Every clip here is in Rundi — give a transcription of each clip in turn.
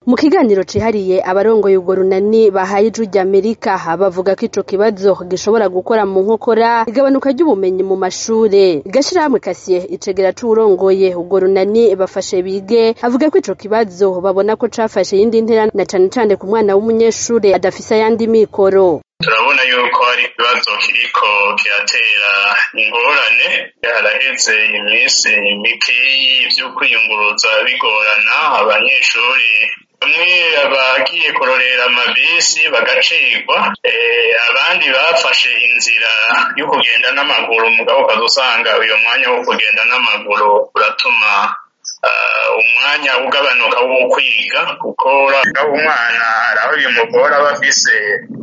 mu kiganiro cihariye abarongoye urwo runani bahaye ijwi ry'amerika bavuga ko ico kibazo gishobora gukora mu nkokora igabanuka ry'ubumenyi mu mashure gashirahamwe kasiye icegera c'uwurongoye urwo runani bafashe bige avuga ko ico kibazo babona ko cafashe iyindi ntera na cane cane ku mwana w'umunyeshure adafise ayandi mikoro turabona yuko hari ikibazo kiriko kiratera ingorane haraheze iminsi mikeyi vyo kwiyunguruza bigorana abanyeshuri bamwe bagiye kurorera amabisi bagacigwa abandi bafashe inzira yo kugenda n'amaguru mugabo ukaza usanga uyo mwanya wo kugenda n'amaguru uratuma umwanya ugabanuka wo kwiga kuko umwana araho bimugora aba afise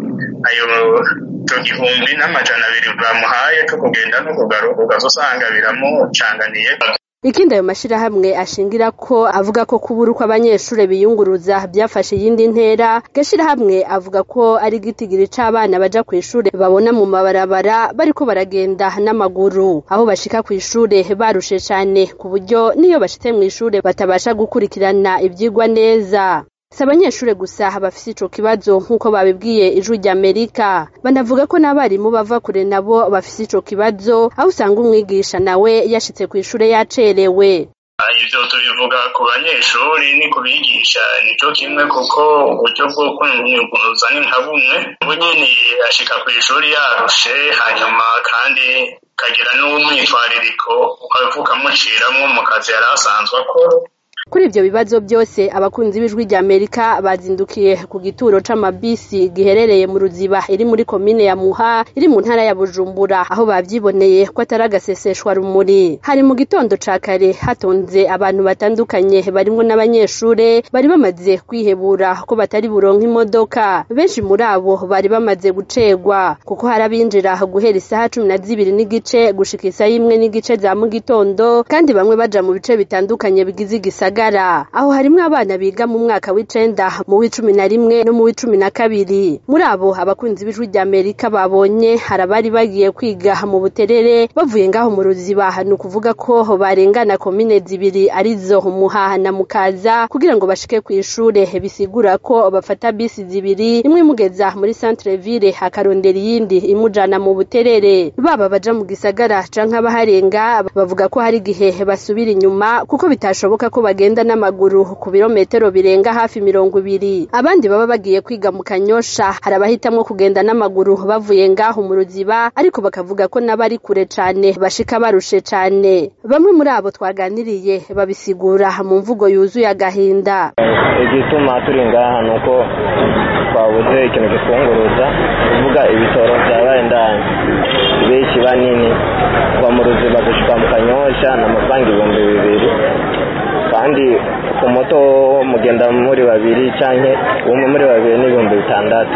ayo ico gihumbi n'amajana abiri bamuhaye co kugenda no kugaruka ukaza usanga biramucanganiye ikindi ayo mashirahamwe ashingira ko avuga ko kubura uko abanyeshure biyunguruza byafashe iyindi ntera gashirahamwe avuga ko ari igitigiri c'abana baja kw'ishure babona mu mabarabara bariko baragenda n'amaguru aho bashika kw'ishure barushe cane ku buryo niyo bashitse mw'ishure batabasha gukurikirana ivyigwa neza si abanyeshure gusa bafise ico kibazo nk'uko babibwiye ijwi ry'amerika banavuga ko n'abarimu bava kure nabo bafise ico kibazo aho usanga umwigisha nawe yashitse kw'ishure yacerewe ivyo tubivuga ku banyeshuri ni ku bigisha nico kimwe kuko uburyo bwo kwiyunguruza ni nka bumwe ubu nyene ashika kw'ishuri yarushe hanyuma kandi kagira n'umwitwaririko ukavuka muciramwo mu kazi yari asanzwe akora kuri ivyo bibazo byose abakunzi b'ijwi rya Amerika bazindukiye ku gituro c'amabisi giherereye mu Ruziba iri muri komine ya Muha iri mu ntara ya Bujumbura aho bavyiboneye ko atari agaseseshwa rumuri hari mu gitondo ca kare hatonze abantu batandukanye barimwo n'abanyeshure bari bamaze kwihebura ko batari buronka imodoka benshi muri abo bari bamaze gucegwa kuko hari abinjira guhera isaha cumi na zibiri n'igice gushika isaha imwe n'igice za mu gitondo kandi bamwe baja mu bice bitandukanye bigize igisagara gisagara aho harimwo abana biga mu mwaka w'icenda mu w'icumi na rimwe no mu w'icumi na kabiri muri abo abakunzi b'ijwi rya amerika babonye hari abari bagiye kwiga mu buterere bavuye ngaho mu ruziba ni ukuvuga ko barengana komine zibiri arizo muhaha na mukaza kugira ngo bashike kw'ishure bisigura ko bafata bisi zibiri imwe imugeza muri centre ville hakarondera iyindi imujana mu buterere baba baja mu gisagara canke abaharenga bavuga ko hari igihe basubira inyuma kuko bitashoboka ko bagenda bagenda n'amaguru ku birometero birenga hafi mirongo ibiri abandi baba bagiye kwiga mu kanyosha hari abahitamwo kugenda n'amaguru bavuye ngaho mu ruziba ariko bakavuga ko n'abari kure cane bashika barushe cane bamwe muri abo twaganiriye babisigura mu mvugo yuzuye agahinda igituma turi ngaha ni uko twabuze ikintu gitwunguruza kuvuga ibitoro vyabaye ndani benshi banini kuva mu ruziba gushika mu kanyosha ni amafaranga ibihumbi bibiri kandi ku moto mugenda muri babiri canke umwe muri babiri n'ibihumbi bitandatu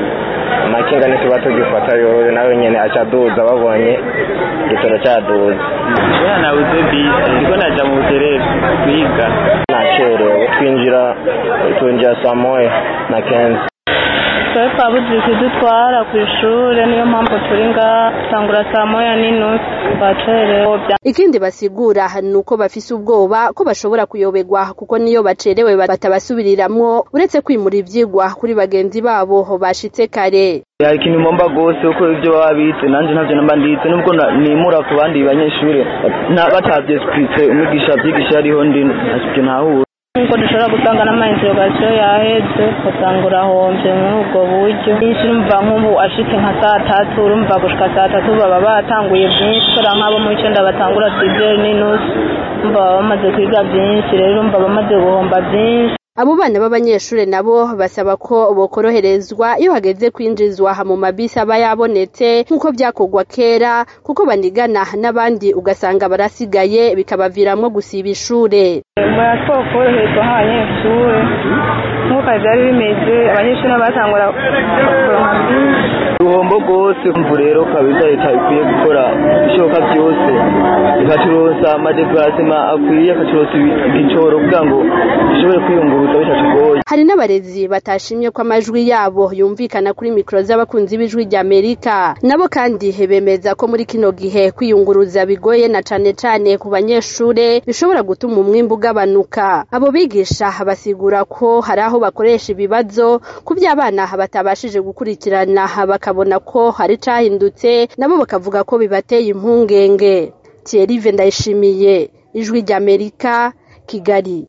amakinga ntituba tugifata yowe nawe nyene aca aduza babonye igitoro caduza kubera nabuze bisi ndiko naja mu buterere kwiga nacerewe twinjira twinjira saa moya na kenzi twari twabuze ikidutwara ku ishure niyo mpamvu turi ngaha tangura saa moya n'inusu twacerewe ikindi basigura ni uko bafise ubwoba ko bashobora kuyoberwa kuko niyo bacerewe batabasubiriramwo uretse kwimura ivyigwa kuri bagenzi babo bashitse kare hari ikintu ngomba rwose kuko ibyo baba bitse nanjye ntabyo namba nditse nubwo nimura ku bandi banyeshuri batavyesipritse umwigisha avyigisha hariho ndi ntacyo ntahura nkuko dushobora gusanga n'amainterogasiyo yaheze ugasanga urahomvye muri ubwo buryo nyinshi urumva nk'ubu ashitse nka saa tatu urumva gushika saa tatu baba batanguye byinshi kubera nk'abo mu icenda batangura sizeri n'inusu urumva baba bamaze kwiga byinshi rero urumva bamaze guhomba byinshi abo bana b'abanyeshure nabo basaba ko bokoroherezwa iyo hageze kwinjizwa mu mabisi aba yabonetse nk'uko vyakorwa kera kuko banigana n'abandi ugasanga barasigaye bikabaviramwo gusiba ishure murasaba koroherezwa nk'abanyeshure nk'uko vyari bimeze abanyeshure batangura kuronka byinshi uruhombo rwose mvu rero kabisa leta ikwiye gukora ibishoboka byose ikacuruza amadeparasema akwiye akacuruza igicoro kugira ngo ishobore kwiyunguruza bitatugoye hari n'abarezi batashimye ko amajwi yabo yumvikana kuri mikoro z'abakunzi b'ijwi rya amerika nabo kandi bemeza ko muri kino gihe kwiyunguruza bigoye na cane cane ku banyeshure bishobora gutuma umwimbu ugabanuka abo bigisha basigura ko hari aho bakoresha ibibazo ku vy'abana batabashije gukurikirana bakabona ko hari cahindutse nabo bakavuga ko bibateye impungenge Thierry Ndayishimiye ijwi ry'Amerika Kigali